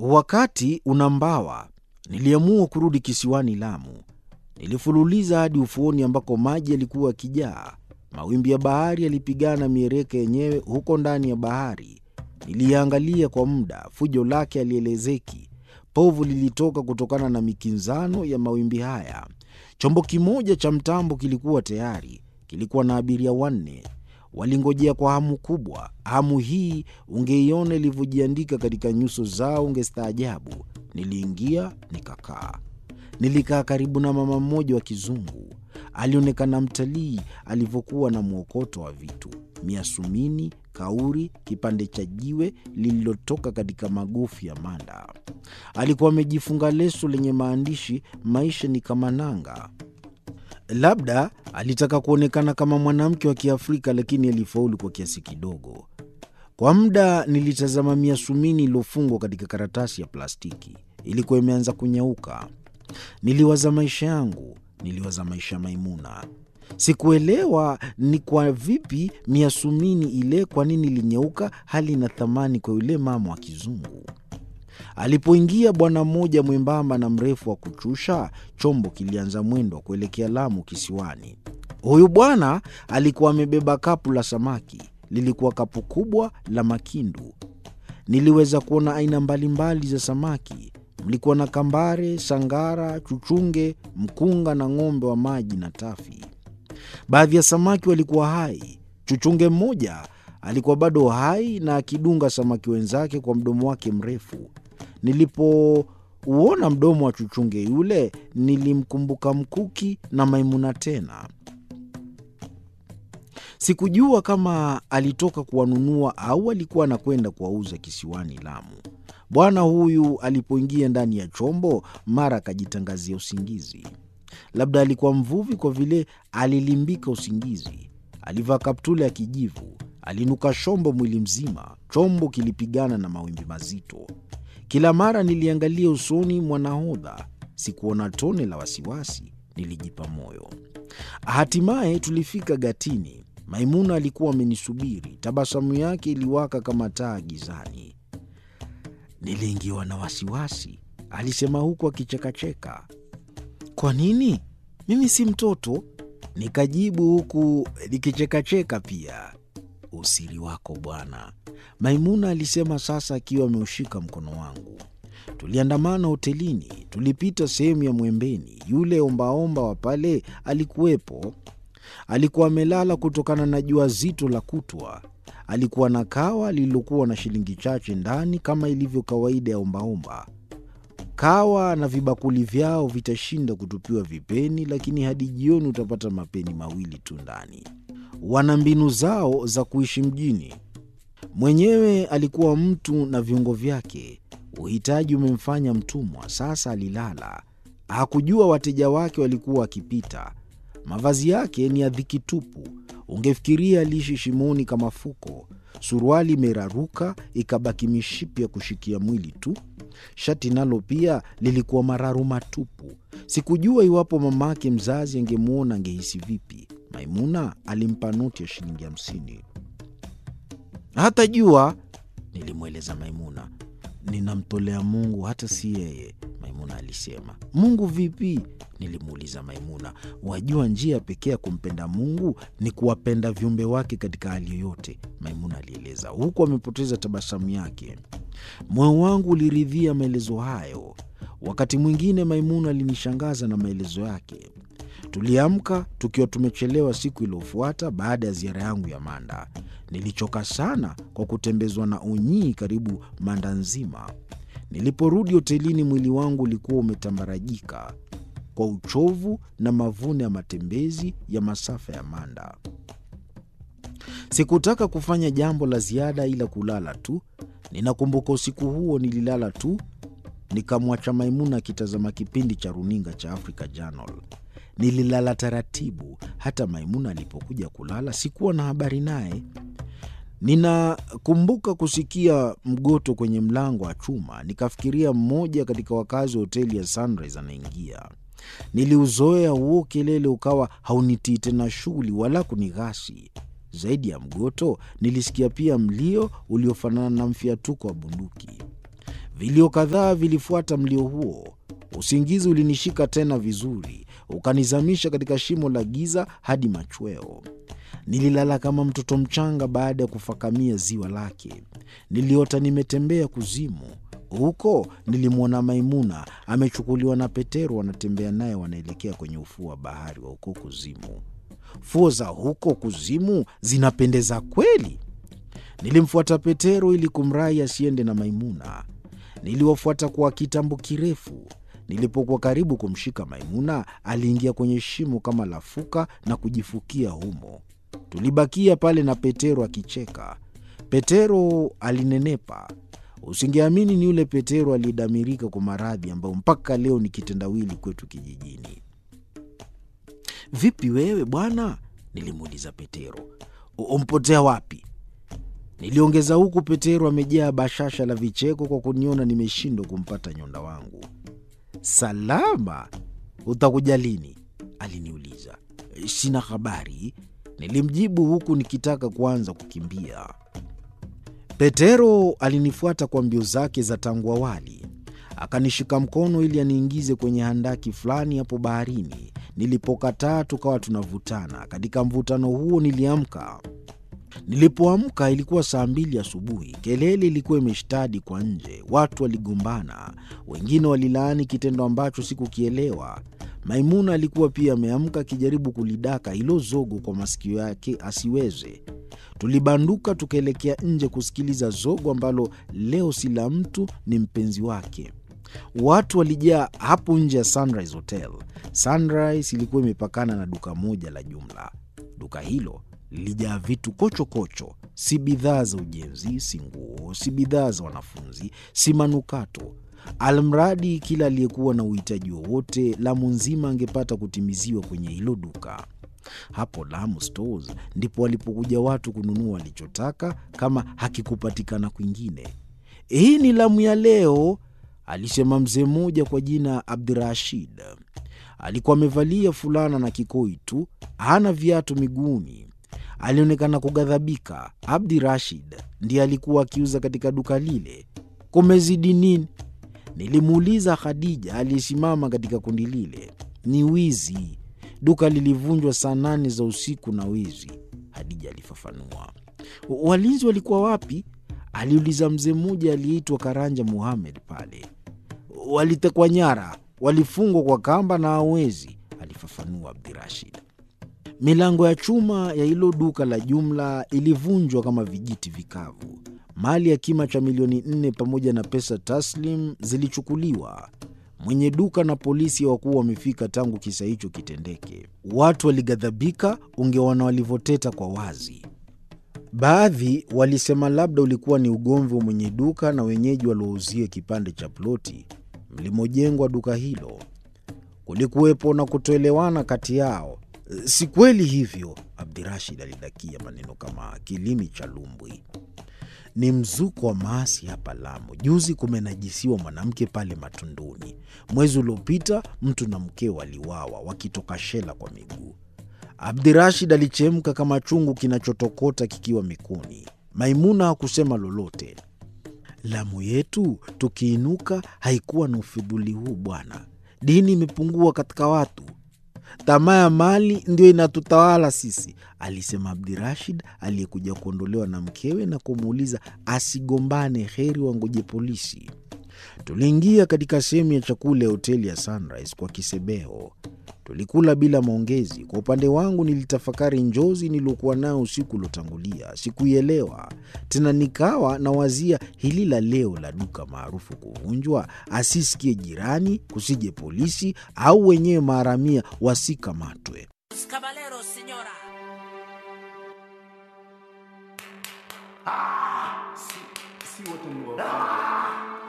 Wakati unambawa, niliamua kurudi kisiwani Lamu. Nilifululiza hadi ufuoni ambako maji yalikuwa yakijaa. Mawimbi ya bahari yalipigana miereka yenyewe huko ndani ya bahari. Niliangalia kwa muda, fujo lake halielezeki. Povu lilitoka kutokana na mikinzano ya mawimbi haya. Chombo kimoja cha mtambo kilikuwa tayari, kilikuwa na abiria wanne. Walingojea kwa hamu kubwa. Hamu hii ungeiona ilivyojiandika katika nyuso zao, ungestaajabu. Niliingia nikakaa. Nilikaa karibu na mama mmoja wa kizungu. Alionekana mtalii alivyokuwa na mwokoto wa vitu: miasumini, kauri, kipande cha jiwe lililotoka katika magofu ya manda. Alikuwa amejifunga leso lenye maandishi, maisha ni kama nanga. Labda alitaka kuonekana kama mwanamke wa Kiafrika, lakini alifaulu kwa kiasi kidogo. Kwa muda nilitazama miasumini iliyofungwa katika karatasi ya plastiki. Ilikuwa imeanza kunyauka. Niliwaza maisha yangu, niliwaza maisha ya Maimuna. Sikuelewa ni kwa vipi miasumini ile, kwa nini ilinyauka, hali ina thamani kwa yule mama wa kizungu. Alipoingia bwana mmoja mwembamba na mrefu wa kuchusha, chombo kilianza mwendo wa kuelekea Lamu kisiwani. Huyu bwana alikuwa amebeba kapu la samaki. Lilikuwa kapu kubwa la makindu. Niliweza kuona aina mbalimbali za samaki. Mlikuwa na kambare, sangara, chuchunge, mkunga na ng'ombe wa maji na tafi. Baadhi ya samaki walikuwa hai. Chuchunge mmoja alikuwa bado hai na akidunga samaki wenzake kwa mdomo wake mrefu. Nilipouona mdomo wa chuchunge yule, nilimkumbuka Mkuki na Maimuna tena. Sikujua kama alitoka kuwanunua au alikuwa anakwenda kuwauza kisiwani Lamu. Bwana huyu alipoingia ndani ya chombo, mara akajitangazia usingizi. Labda alikuwa mvuvi, kwa vile alilimbika usingizi. Alivaa kaptula ya kijivu, alinuka shombo mwili mzima. Chombo kilipigana na mawimbi mazito. Kila mara niliangalia usoni mwa nahodha, sikuona tone la wasiwasi. Nilijipa moyo. Hatimaye tulifika gatini. Maimuna alikuwa amenisubiri, tabasamu yake iliwaka kama taa gizani. Niliingiwa na wasiwasi, alisema huku akichekacheka. Kwa nini? Mimi si mtoto, nikajibu huku nikichekacheka pia. Usiri wako bwana, Maimuna alisema sasa akiwa ameushika mkono wangu. Tuliandamana hotelini, tulipita sehemu ya Mwembeni. Yule ombaomba wa pale alikuwepo. Alikuwa amelala kutokana na jua zito la kutwa. Alikuwa na kawa lililokuwa na shilingi chache ndani, kama ilivyo kawaida ya ombaomba. Kawa na vibakuli vyao vitashinda kutupiwa vipeni, lakini hadi jioni utapata mapeni mawili tu ndani. Wana mbinu zao za kuishi mjini. Mwenyewe alikuwa mtu na viungo vyake. Uhitaji umemfanya mtumwa. Sasa alilala, hakujua wateja wake walikuwa wakipita. Mavazi yake ni ya dhiki tupu, ungefikiria aliishi shimoni kama fuko. Suruali imeraruka ikabaki mishipi ya kushikia mwili tu. Shati nalo pia lilikuwa mararu matupu. Sikujua iwapo mamake mzazi angemwona angehisi vipi. Maimuna alimpa noti ya shilingi hamsini. Hata jua, nilimweleza Maimuna. Ninamtolea Mungu, hata si yeye, Maimuna alisema. Mungu vipi? Nilimuuliza Maimuna. Wajua, njia pekee ya kumpenda Mungu ni kuwapenda viumbe wake katika hali yoyote, Maimuna alieleza, huku amepoteza tabasamu yake. Moyo wangu uliridhia maelezo hayo. Wakati mwingine Maimuna alinishangaza na maelezo yake. Tuliamka tukiwa tumechelewa siku iliyofuata baada ya ziara yangu ya Manda. Nilichoka sana kwa kutembezwa na unyii karibu Manda nzima. Niliporudi hotelini, mwili wangu ulikuwa umetambarajika kwa uchovu na mavuno ya matembezi ya masafa ya Manda. Sikutaka kufanya jambo la ziada ila kulala tu. Ninakumbuka usiku huo nililala tu, nikamwacha Maimuna akitazama kipindi cha runinga cha Africa Channel. Nililala taratibu. Hata Maimuna alipokuja kulala sikuwa na habari naye. Ninakumbuka kusikia mgoto kwenye mlango wa chuma, nikafikiria mmoja katika wakazi wa hoteli ya Sunrise anaingia. Niliuzoea huo kelele, ukawa haunitii tena shughuli wala kunighasi. Zaidi ya mgoto, nilisikia pia mlio uliofanana na mfiatuko wa bunduki. Vilio kadhaa vilifuata mlio huo. Usingizi ulinishika tena vizuri, ukanizamisha katika shimo la giza hadi machweo. Nililala kama mtoto mchanga baada ya kufakamia ziwa lake. Niliota nimetembea kuzimu. Huko nilimwona Maimuna amechukuliwa na Petero, wanatembea naye, wanaelekea kwenye ufuo wa bahari wa huko kuzimu. Fuo za huko kuzimu zinapendeza kweli. Nilimfuata Petero ili kumrai asiende na Maimuna. Niliwafuata kwa kitambo kirefu. Nilipokuwa karibu kumshika Maimuna, aliingia kwenye shimo kama lafuka na kujifukia humo. Tulibakia pale na Petero akicheka. Petero alinenepa. Usingeamini ni yule Petero aliyedamirika kwa maradhi ambayo mpaka leo ni kitendawili kwetu kijijini. Vipi wewe bwana? Nilimuuliza Petero. Umpotea wapi? Niliongeza huku Petero amejaa bashasha la vicheko kwa kuniona nimeshindwa kumpata nyonda wangu. Salama, utakuja lini? Aliniuliza. Sina habari, nilimjibu huku nikitaka kuanza kukimbia. Petero alinifuata kwa mbio zake za tangu awali, akanishika mkono ili aniingize kwenye handaki fulani hapo baharini. Nilipokataa tukawa tunavutana. Katika mvutano huo niliamka. Nilipoamka ilikuwa saa mbili asubuhi. Kelele ilikuwa imeshtadi kwa nje, watu waligombana, wengine walilaani kitendo ambacho sikukielewa. Maimuna alikuwa pia ameamka akijaribu kulidaka hilo zogo kwa masikio yake asiweze. Tulibanduka tukaelekea nje kusikiliza zogo ambalo leo si la mtu, ni mpenzi wake. Watu walijaa hapo nje ya Sunrise Hotel. Sunrise ilikuwa imepakana na duka moja la jumla. Duka hilo lilijaa vitu kochokocho kocho. Si bidhaa za ujenzi, si nguo, si bidhaa za wanafunzi, si manukato. Almradi kila aliyekuwa na uhitaji wowote Lamu nzima angepata kutimiziwa kwenye hilo duka. Hapo Lamu Stores ndipo walipokuja watu kununua walichotaka kama hakikupatikana kwingine. Hii ni Lamu ya leo, alisema mzee mmoja kwa jina Abdirashid. Alikuwa amevalia fulana na kikoi tu, hana viatu miguuni. Alionekana kughadhabika. Abdi Rashid ndiye alikuwa akiuza katika duka lile. Kumezidi nini? Nilimuuliza Khadija aliyesimama katika kundi lile. Ni wizi, duka lilivunjwa saa nane za usiku na wizi, Hadija alifafanua. Walinzi walikuwa wapi? aliuliza mzee mmoja aliyeitwa Karanja Muhamed. Pale walitekwa nyara, walifungwa kwa kamba na hawezi, alifafanua Abdirashid. Milango ya chuma ya hilo duka la jumla ilivunjwa kama vijiti vikavu. Mali ya kima cha milioni nne pamoja na pesa taslim zilichukuliwa. Mwenye duka na polisi hawakuwa wamefika tangu kisa hicho kitendeke. Watu walighadhabika, ungeona walivyoteta kwa wazi. Baadhi walisema labda ulikuwa ni ugomvi wa mwenye duka na wenyeji waliouzia kipande cha ploti mlimojengwa duka hilo. Kulikuwepo na kutoelewana kati yao. Si kweli hivyo, Abdirashid alidakia maneno kama kilimi cha lumbwi. Ni mzuko wa maasi hapa Lamu. Juzi kumenajisiwa mwanamke pale Matunduni. Mwezi uliopita mtu na mkeo waliwawa wakitoka shela kwa miguu. Abdirashid alichemka kama chungu kinachotokota kikiwa mikuni. Maimuna hakusema lolote. Lamu yetu tukiinuka haikuwa na ufidhuli huu bwana. Dini imepungua katika watu tamaa ya mali ndio inatutawala sisi, alisema Abdirashid aliyekuja kuondolewa na mkewe na kumuuliza asigombane, heri wangoje polisi. Tuliingia katika sehemu ya chakula ya hoteli ya Sunrise kwa kisebeho. Tulikula bila maongezi. Kwa upande wangu, nilitafakari njozi niliokuwa nayo usiku uliotangulia. Sikuielewa tena, nikawa na wazia hili la leo la duka maarufu kuvunjwa, asisikie jirani, kusije polisi au wenyewe maharamia wasikamatwe. Ah, si, si wote ni wafungu.